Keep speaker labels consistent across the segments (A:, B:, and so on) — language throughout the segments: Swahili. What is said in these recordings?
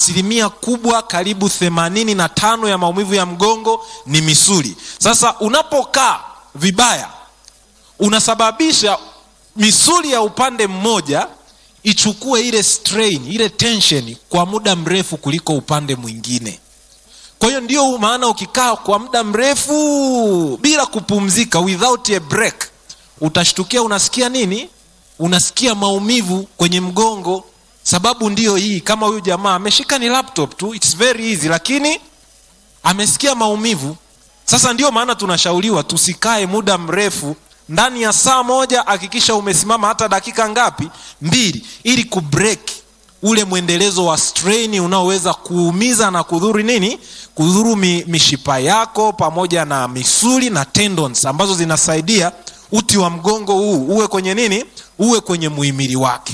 A: asilimia kubwa karibu themanini na tano ya maumivu ya mgongo ni misuli sasa unapokaa vibaya unasababisha misuli ya upande mmoja ichukue ile strain ile tension kwa muda mrefu kuliko upande mwingine kwa hiyo ndio maana ukikaa kwa muda mrefu bila kupumzika without a break utashtukia unasikia nini unasikia maumivu kwenye mgongo sababu ndiyo hii kama huyu jamaa ameshika ni laptop tu its very easy lakini amesikia maumivu sasa ndio maana tunashauriwa tusikae muda mrefu ndani ya saa moja hakikisha umesimama hata dakika ngapi mbili ili kubreak ule mwendelezo wa strain unaoweza kuumiza na kudhuru nini kudhuru mi, mishipa yako pamoja na misuli na tendons ambazo zinasaidia uti wa mgongo huu uwe kwenye nini uwe kwenye muhimili wake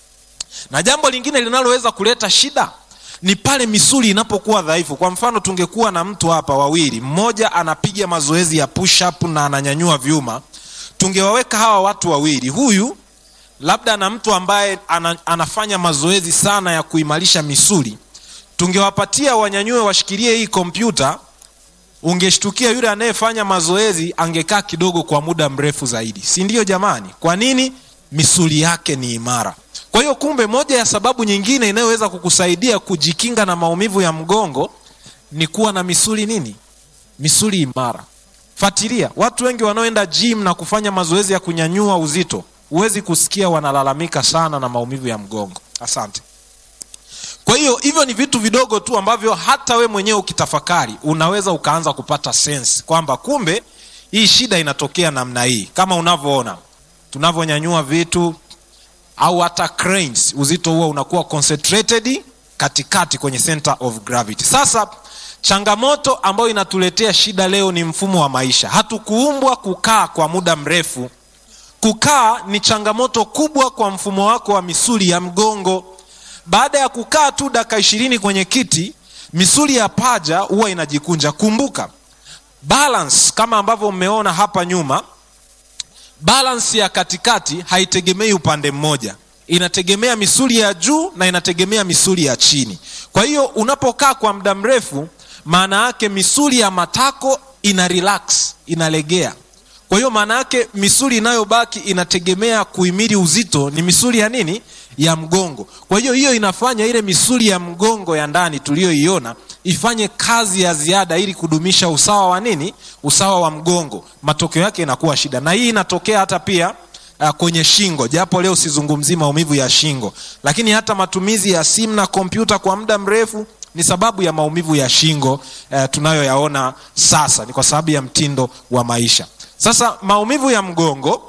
A: na jambo lingine linaloweza kuleta shida ni pale misuli inapokuwa dhaifu kwa mfano tungekuwa na mtu hapa wawili mmoja anapiga mazoezi ya push up na ananyanyua vyuma tungewaweka hawa watu wawili huyu labda na mtu ambaye ana, anafanya mazoezi sana ya kuimarisha misuli tungewapatia wanyanyue washikilie hii kompyuta ungeshtukia yule anayefanya mazoezi angekaa kidogo kwa muda mrefu zaidi si ndio jamani kwa nini misuli yake ni imara kwa hiyo kumbe moja ya sababu nyingine inayoweza kukusaidia kujikinga na maumivu ya mgongo ni kuwa na misuli nini misuli imara fatilia watu wengi wanaoenda gym na kufanya mazoezi ya kunyanyua uzito huwezi kusikia wanalalamika sana na maumivu ya mgongo asante kwa hiyo hivyo ni vitu vidogo tu ambavyo hata we mwenyewe ukitafakari unaweza ukaanza kupata sense kwamba kumbe hii shida inatokea namna hii kama unavyoona tunavyonyanyua vitu au hata cranes uzito huo unakuwa concentrated katikati kwenye center of gravity sasa changamoto ambayo inatuletea shida leo ni mfumo wa maisha hatukuumbwa kukaa kwa muda mrefu kukaa ni changamoto kubwa kwa mfumo wako wa misuli ya mgongo baada ya kukaa tu dakika ishirini kwenye kiti misuli ya paja huwa inajikunja kumbuka balance kama ambavyo mmeona hapa nyuma balance ya katikati haitegemei upande mmoja inategemea misuli ya juu na inategemea misuli ya chini kwa hiyo unapokaa kwa muda mrefu maana yake misuli ya matako ina relax inalegea kwa hiyo maana yake misuli inayobaki inategemea kuhimili uzito ni misuli ya nini ya mgongo kwa hiyo hiyo inafanya ile misuli ya mgongo ya ndani tuliyoiona ifanye kazi ya ziada ili kudumisha usawa wa nini usawa wa mgongo matokeo yake inakuwa shida na hii inatokea hata pia uh, kwenye shingo japo leo sizungumzii maumivu ya shingo lakini hata matumizi ya simu na kompyuta kwa muda mrefu ni sababu ya maumivu ya shingo uh, tunayoyaona sasa ni kwa sababu ya mtindo wa maisha sasa maumivu ya mgongo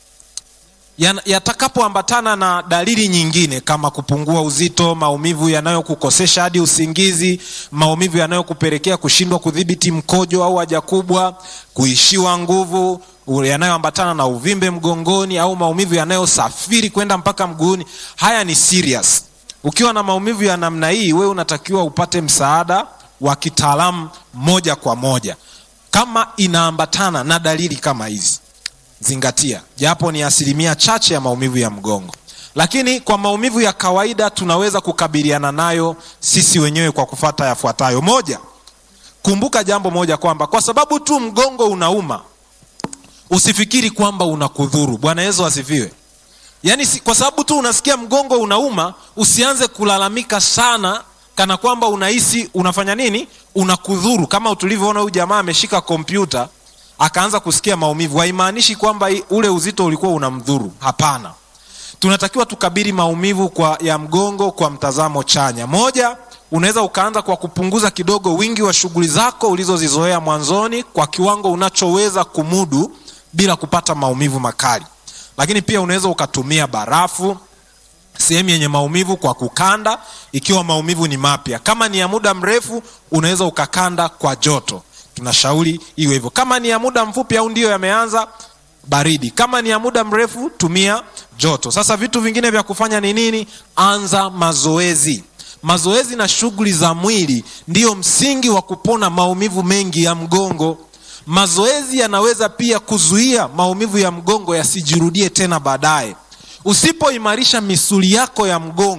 A: yatakapoambatana ya na dalili nyingine kama kupungua uzito maumivu yanayokukosesha hadi usingizi maumivu yanayokupelekea kushindwa kudhibiti mkojo au haja kubwa kuishiwa nguvu yanayoambatana na uvimbe mgongoni au maumivu yanayosafiri kwenda mpaka mguuni haya ni serious ukiwa na maumivu ya namna hii wewe unatakiwa upate msaada wa kitaalamu moja kwa moja kama inaambatana na dalili kama hizi zingatia japo ni asilimia chache ya maumivu ya mgongo lakini kwa maumivu ya kawaida tunaweza kukabiliana nayo sisi wenyewe kwa kufata yafuatayo moja kumbuka jambo moja kwamba kwa sababu tu mgongo unauma usifikiri kwamba unakudhuru bwana yesu asifiwe yaani kwa sababu tu unasikia mgongo unauma usianze kulalamika sana kana kwamba unahisi unafanya nini unakudhuru kama tulivyoona huyu jamaa ameshika kompyuta akaanza kusikia maumivu haimaanishi kwamba ule uzito ulikuwa unamdhuru hapana tunatakiwa tukabili maumivu kwa ya mgongo kwa mtazamo chanya moja unaweza ukaanza kwa kupunguza kidogo wingi wa shughuli zako ulizozizoea mwanzoni kwa kiwango unachoweza kumudu bila kupata maumivu makali lakini pia unaweza ukatumia barafu sehemu yenye maumivu kwa kukanda ikiwa maumivu ni mapya kama ni ya muda mrefu unaweza ukakanda kwa joto tunashauri iwe hivyo kama ni ya muda mfupi au ndiyo yameanza baridi kama ni ya muda mrefu tumia joto sasa vitu vingine vya kufanya ni nini anza mazoezi mazoezi na shughuli za mwili ndiyo msingi wa kupona maumivu mengi ya mgongo mazoezi yanaweza pia kuzuia maumivu ya mgongo yasijirudie tena baadaye usipoimarisha misuli yako ya mgongo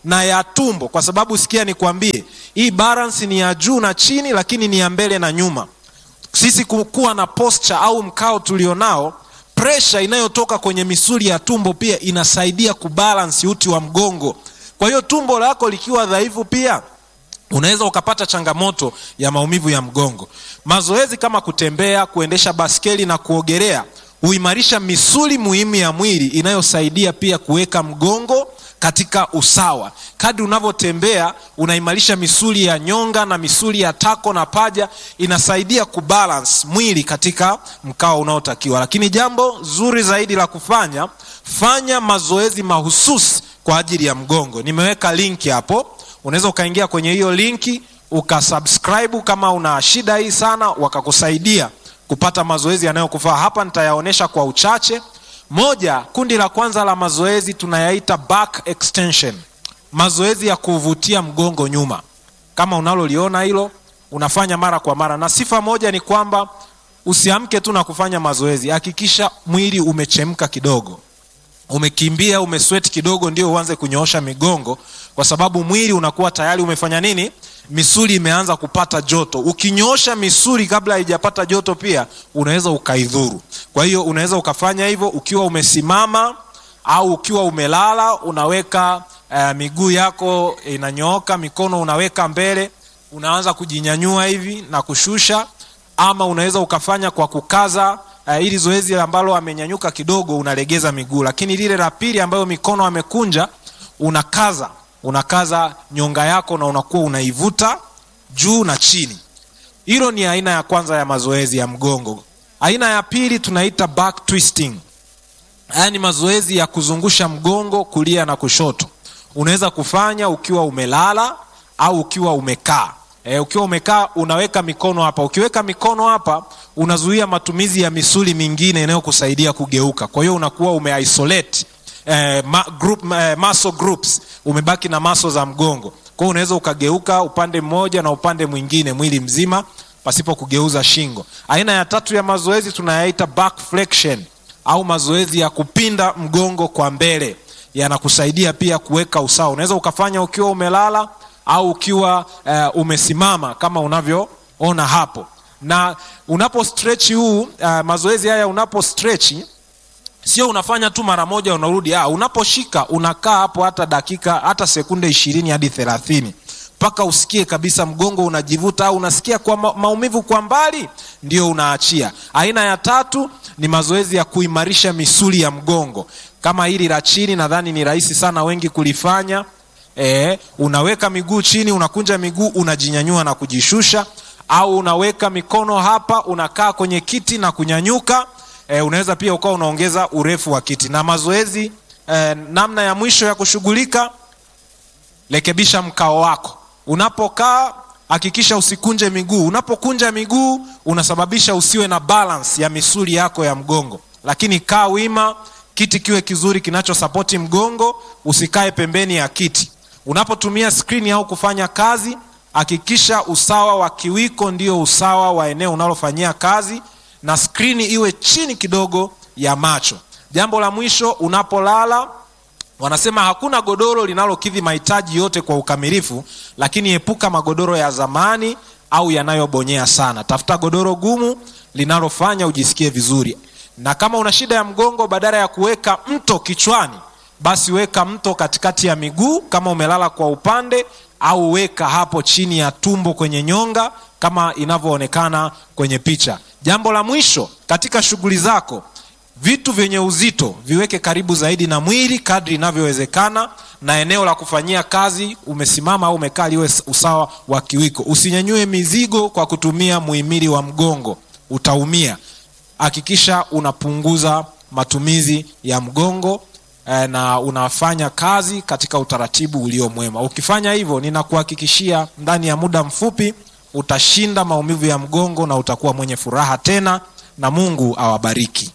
A: na ya tumbo kwa sababu sikia nikwambie hii balance ni ya juu na chini lakini ni ya mbele na nyuma sisi kuwa na posture au mkao tulionao presha inayotoka kwenye misuli ya tumbo pia inasaidia kubalance uti wa mgongo kwa hiyo tumbo lako likiwa dhaifu pia unaweza ukapata changamoto ya maumivu ya mgongo mazoezi kama kutembea kuendesha baskeli na kuogelea huimarisha misuli muhimu ya mwili inayosaidia pia kuweka mgongo katika usawa kadri unavyotembea unaimarisha misuli ya nyonga na misuli ya tako na paja inasaidia kubalance mwili katika mkao unaotakiwa lakini jambo zuri zaidi la kufanya fanya mazoezi mahususi kwa ajili ya mgongo nimeweka linki hapo unaweza ukaingia kwenye hiyo linki ukasubscribe kama una shida hii sana wakakusaidia kupata mazoezi yanayokufaa hapa nitayaonyesha kwa uchache moja kundi la kwanza la mazoezi tunayaita back extension mazoezi ya kuvutia mgongo nyuma kama unaloliona hilo unafanya mara kwa mara na sifa moja ni kwamba usiamke tu na kufanya mazoezi hakikisha mwili umechemka kidogo umekimbia umesweti kidogo ndio uanze kunyoosha migongo kwa sababu mwili unakuwa tayari umefanya nini misuli imeanza kupata joto ukinyoosha misuli kabla haijapata joto pia unaweza ukaidhuru kwa hiyo unaweza ukafanya hivyo ukiwa umesimama au ukiwa umelala unaweka uh, miguu yako inanyooka mikono unaweka mbele unaanza kujinyanyua hivi na kushusha ama unaweza ukafanya kwa kukaza uh, ili zoezi ambalo amenyanyuka kidogo unalegeza miguu lakini lile la pili ambayo mikono amekunja unakaza unakaza nyonga yako na unakuwa unaivuta juu na chini hilo ni aina ya kwanza ya mazoezi ya mgongo aina ya pili tunaita back twisting haya ni mazoezi ya kuzungusha mgongo kulia na kushoto unaweza kufanya ukiwa umelala au ukiwa umekaa e, ukiwa umekaa unaweka mikono hapa ukiweka mikono hapa unazuia matumizi ya misuli mingine inayokusaidia kugeuka kwa hiyo unakuwa umeisolate eh, ma, group, eh, muscle groups umebaki na maso za mgongo kwao unaweza ukageuka upande mmoja na upande mwingine mwili mzima pasipo kugeuza shingo aina ya tatu ya mazoezi tunayaita back flexion au mazoezi ya kupinda mgongo kwa mbele yanakusaidia pia kuweka usawa unaweza ukafanya ukiwa umelala au ukiwa uh, umesimama kama unavyoona hapo na unapo stretch huu uh, mazoezi haya unapo stretch sio unafanya tu mara moja unarudi ah, unaposhika unakaa hapo hata dakika hata sekunde ishirini hadi thelathini mpaka usikie kabisa mgongo unajivuta au unasikia kwa ma- maumivu kwa mbali ndio unaachia aina ya tatu ni mazoezi ya kuimarisha misuli ya mgongo kama hili la chini nadhani ni rahisi sana wengi kulifanya e, unaweka miguu chini unakunja miguu unajinyanyua na kujishusha au unaweka mikono hapa unakaa kwenye kiti na kunyanyuka e, unaweza pia ukawa unaongeza urefu wa kiti na mazoezi e, namna ya mwisho ya kushughulika rekebisha mkao wako unapokaa hakikisha usikunje miguu unapokunja miguu unasababisha usiwe na balance ya misuli yako ya mgongo lakini kaa wima kiti kiwe kizuri kinachosapoti mgongo usikae pembeni ya kiti unapotumia skrini au kufanya kazi hakikisha usawa wa kiwiko ndio usawa wa eneo unalofanyia kazi na skrini iwe chini kidogo ya macho jambo la mwisho unapolala wanasema hakuna godoro linalokidhi mahitaji yote kwa ukamilifu lakini epuka magodoro ya zamani au yanayobonyea sana tafuta godoro gumu linalofanya ujisikie vizuri na kama una shida ya mgongo badala ya kuweka mto kichwani basi weka mto katikati ya miguu kama umelala kwa upande au weka hapo chini ya tumbo kwenye nyonga kama inavyoonekana kwenye picha jambo la mwisho katika shughuli zako vitu vyenye uzito viweke karibu zaidi na mwili kadri inavyowezekana na eneo la kufanyia kazi umesimama au umekaa liwe usawa wa kiwiko usinyanyue mizigo kwa kutumia muhimili wa mgongo utaumia hakikisha unapunguza matumizi ya mgongo eh, na unafanya kazi katika utaratibu ulio mwema ukifanya hivyo ninakuhakikishia ndani ya muda mfupi utashinda maumivu ya mgongo na utakuwa mwenye furaha tena na mungu awabariki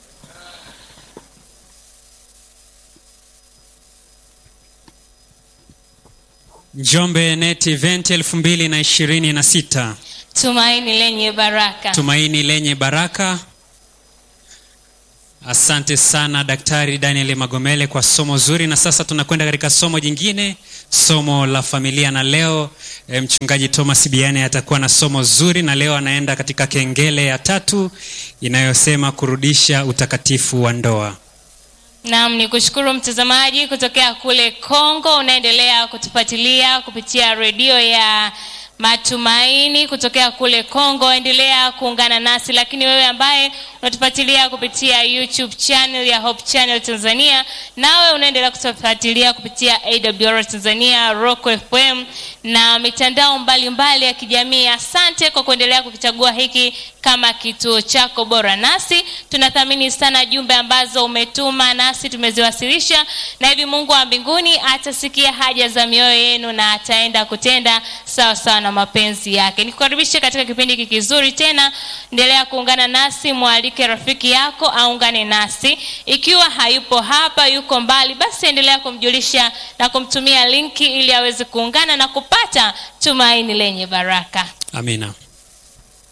B: Njombe Net Event elfu mbili na ishirini na sita
C: tumaini lenye baraka
B: tumaini lenye baraka. Asante sana Daktari Daniel Magomele kwa somo zuri, na sasa tunakwenda katika somo jingine, somo la familia, na leo e, mchungaji Thomas Biane atakuwa na somo zuri, na leo anaenda katika kengele ya tatu inayosema kurudisha utakatifu wa ndoa.
C: Naam, ni kushukuru mtazamaji kutokea kule Kongo, unaendelea kutufuatilia kupitia redio ya Matumaini kutokea kule Kongo, endelea kuungana nasi. Lakini wewe ambaye unatufuatilia kupitia YouTube channel ya Hope Channel Tanzania, nawe unaendelea kutufuatilia kupitia AWR Tanzania, Rock FM na mitandao mbalimbali mbali ya kijamii. Asante kwa kuendelea kukichagua hiki kama kituo chako bora, nasi tunathamini sana jumbe ambazo umetuma, nasi tumeziwasilisha, na hivi Mungu wa mbinguni atasikia haja za mioyo yenu na ataenda kutenda sawa sawa na mapenzi yake. Nikukaribishe katika kipindi hiki kizuri tena, endelea kuungana nasi, mwalike rafiki yako aungane nasi. Ikiwa hayupo hapa, yuko mbali, basi endelea kumjulisha na kumtumia linki ili aweze kuungana na kupata tumaini lenye baraka.
B: Amina.